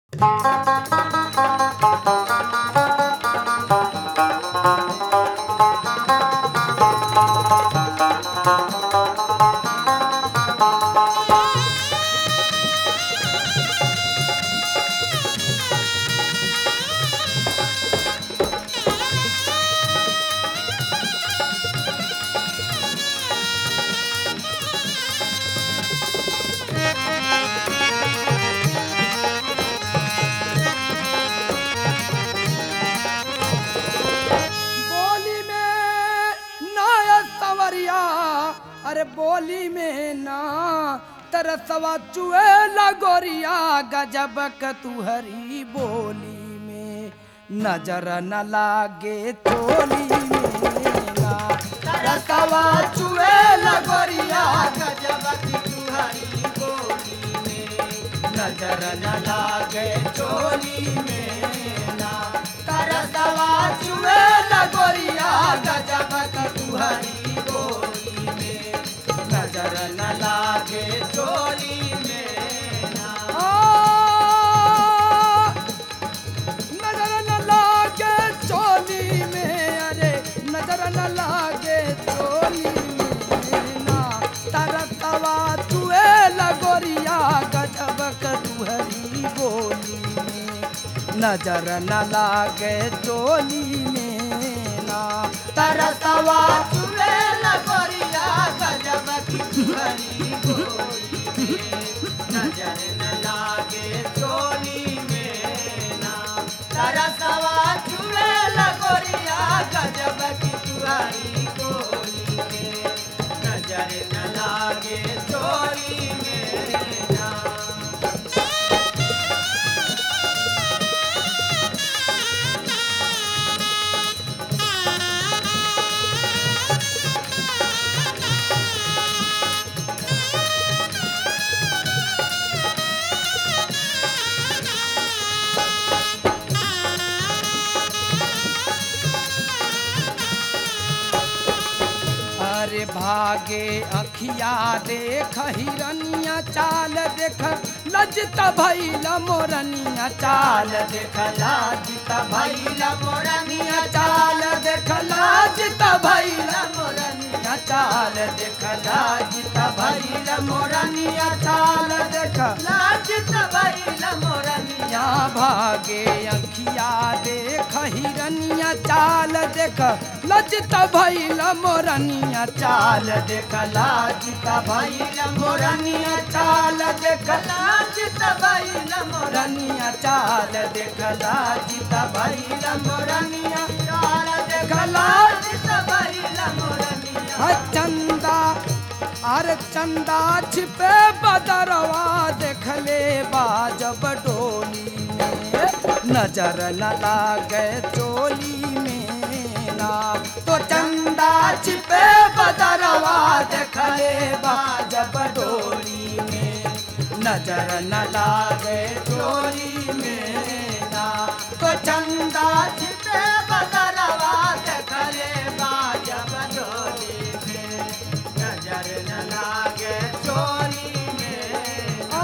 बोली में ना सवरिया अरे बोली में ना तरसवा चुए लगोरिया गजब क तुहरी बोली में नजर न लागे चोली में ना तरसवा चुए लगोरिया गजब की तुहरी बोली में नजर न लागे चोली में ना तरसवा चुए लगोरिया गजब क तुहरी बोली में नजर न लागे चोली में ना नजर न लागे चोली में अरे नजर न लागे चोली में ना तरसवा चुए लगोरिया गजब क तुहरी बोली में नजर न लागे चोली में ना तरसवा चुए लगोरिया गजब की तुहरी बोली में नजर न लागे चोली में ना तरसवा चुए लगोरिया गजब की तुहरी बोली में नजर न लागे चोली में ना अरे भागे अखिया देख हिरनिया चाल देख लजत भैल मोरनिया चाल देख लाजत भैल मोरनिया चाल देख लाजत भैल मोरनिया चाल देख लाजत भैल मोरनिया चाल देख लाजत भैल मोरनिया भागे अखिया देख हिरनिया चाल देख लजत भैल मोरनिया चाल देख लाजत भैल मोरनिया चाल देख लाजत भैल मोरनिया चाल देख लाजत भैल मोरनिया चाल देख लाजत भैल मोरनिया चंदा अरे चंदा छिपे बदरवा देखले बाजब डोली में नजर न लागे चोली में ना तो चंदा छिपे बदरवा देखले बाजब डोली में नजर न लागे चोली में ना तो चंदा छिपे बदरवा देखले बाजब डोली में नजर न लागे चोली में आ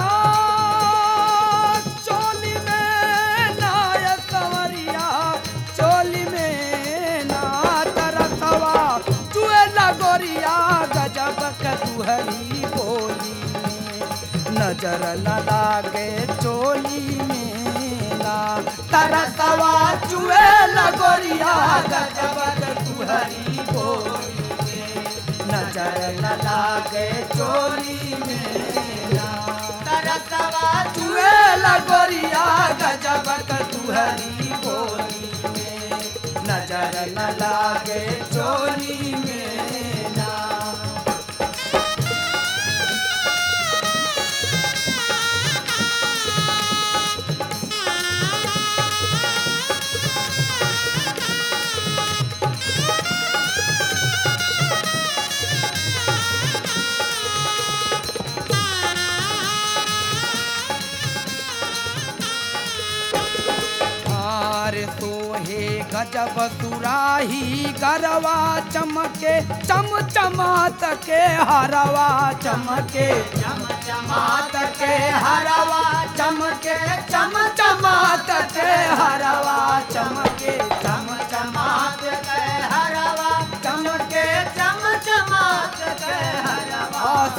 चोली में ना ये सवरिया चोली में ना तरसवा चुए लगोरिया गजब क तुहरी बोली में नजर न लागे चोली में ना तरसवा चुए लगोरिया गजब क तुहरी बोली में नजर न लागे चोली में ना तरसवा चुए लगोरिया गजब क तुहरी बोली में नजर न लागे चोली में ना आर सोहे गजब सुराही गरवा चमके चम चमात के हरवा चमके चम चमात के हरवा चमके चम चम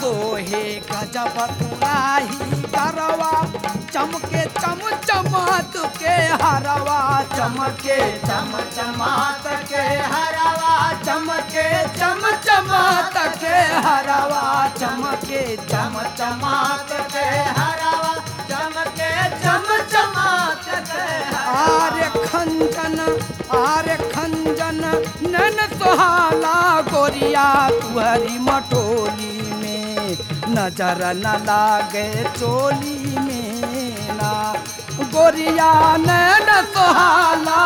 सोहे गजब तुराही करवा चमके चम चमात के हरवा चमके चम चमात के हरवा चमके चम चमात के हरवा चमके चम चमात के हरवा चमके चम चमात के आर्य खंजन आर्य खंजन नन सुहाला गोरिया तुहरी मटोली में नजर न लागे चोली में ना गोरिया नैन सुहाला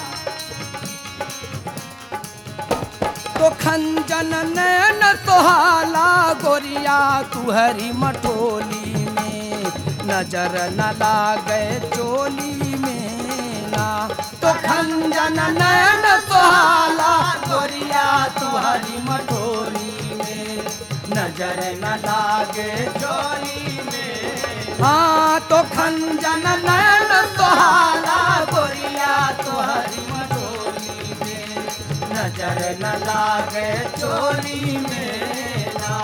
तो खंजन नैन सुहाला गोरिया तुहरी मटोली में नजर न लागे चोली में ना तो खंजन नैन सुहाला गोरिया तुहरी मटोली में नजर न लागे चोली में हाँ तो खंजन नैन सुहाला गोरिया तुहरी मटोली में नजर न लागे चोली में ना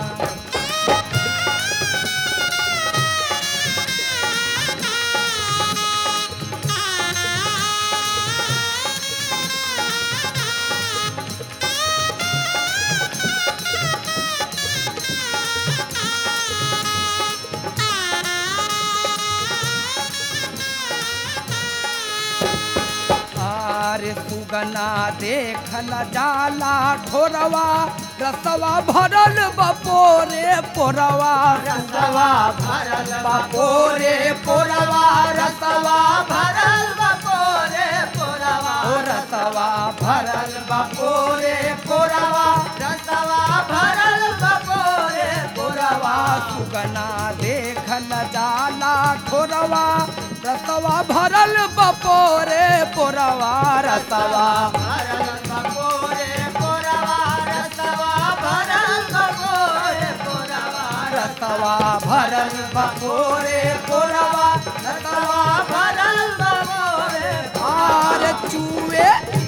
आरे सुगना देखल जाला ठोरवा रसवा भरल बपोरे पोरवा रसवा भरल बपोरे पोरवा रसवा भरल बपोरे पोरवा ओ रसवा भरल बपोरे पोरवा रसवा भरल बपोरे पोरवा सुगना देखल जाला ठोरवा रसवा भरल बपोरे पोरवा रसवा भरल बपोरे पोरवा रसवा भरल बपोरे पोरवा रसवा भरल बपोरे पोरवा रसवा भरल बपोरे आर चूए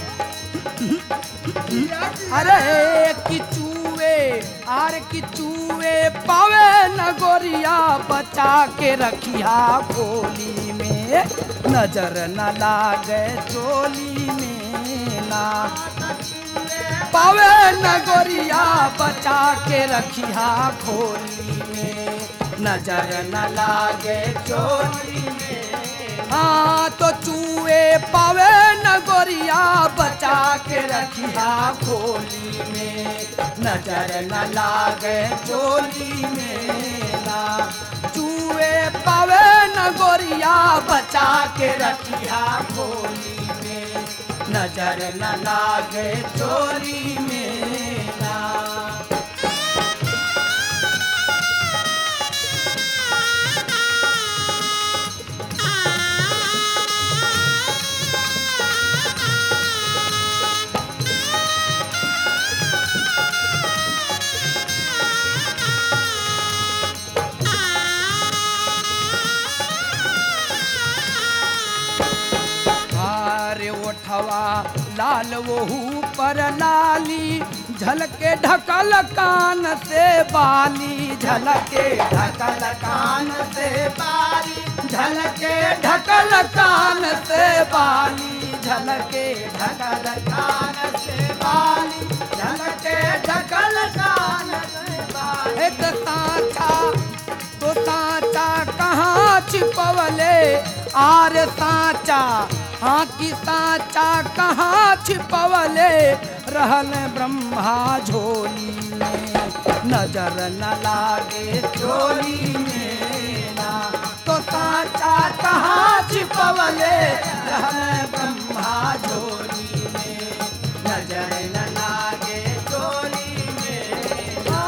अरे कि चूए आर कि चूए पावे न गोरिया बचा के रखिया खोली में नजर न लागे चोली में ना पावे न गोरिया बचा के रखिया खोली में नजर न लागे चोली में हाँ तो चूहे पावे न गोरिया बचा के रखिया खोली में नजर न लागे चोली में ना चूहे पावे न गोरिया बचा के रखिया खोली में नजर न लागे चोली में ना अरे ओठवा लाल वहू पर लाली झलके ढकल कान से बाली झलके ढकल कान से बाली झलके ढकल कान से बाली झलके ढकल कान से बाली झलके ढकल कान से बाली एक साचा तो साचा कहाँ छिपवले आर साचा हाँ की साचा कहाँ छिपवले रहल ब्रह्मा झोली में नजर न लागे झोली में ना तो साचा कहाँ छिपवले रहल ब्रह्मा झोली में नजर न लागे झोली में आ,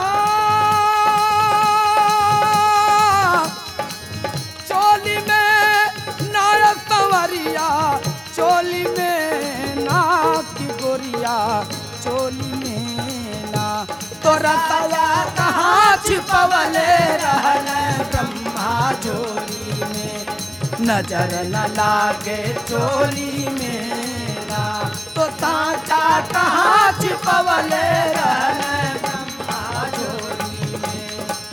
चोली में नार संवरिया चोली में ना की गोरिया चोली में ना तोरा तवा कहाँ छिपवले रहल ब्रह्मा चोली में नजर न लागे चोली में ना तो साचा कहाँ छिपवले रहल ब्रह्मा चोली में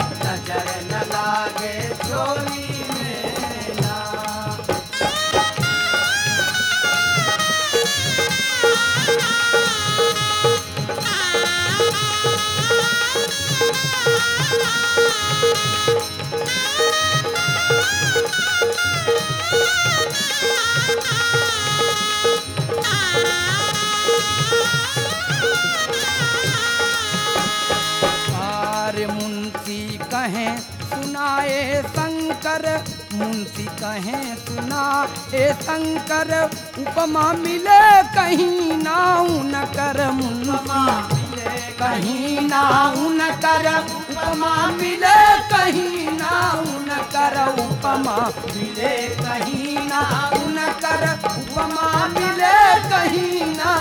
मुंशी कहें सुना ए शंकर उपमा मिले कहीं ना न कर मुंशी कहीं ना न कर उपमा मिले कहीं ना न कर उपमा मिले कहीं ना न कर उपमा मिले कहीं ना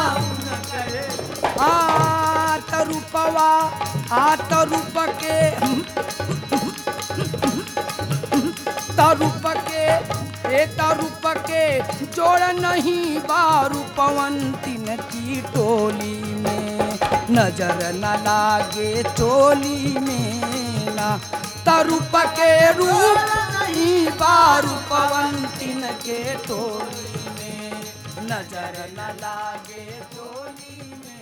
आत रूपवा आत रूप के तरूप के ए तरूप के जोड़ नहीं बारू पवंतिन की टोली में नजर न लागे चोली में ना तरूप के रूप नहीं बारू पवंतिन के टोली में नजर न लागे चोली में